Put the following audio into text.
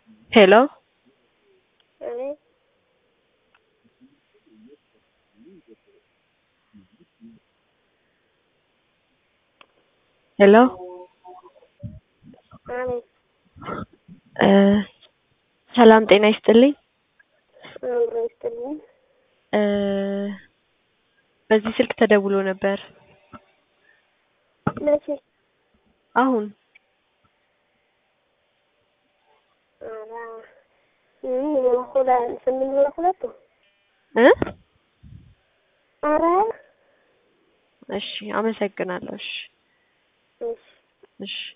ሄሎ አቤት ሄሎ አቤት እ ሰላም ጤና ይስጥልኝ። አብሮ ይስጥልኝ። እ በዚህ ስልክ ተደውሎ ነበር መቼ? አሁን ኧረ እ ሁለት ስምንት ሁለት ሁለቱ እ ኧረ እሺ አመሰግናለሁ። እሺ እሺ እሺ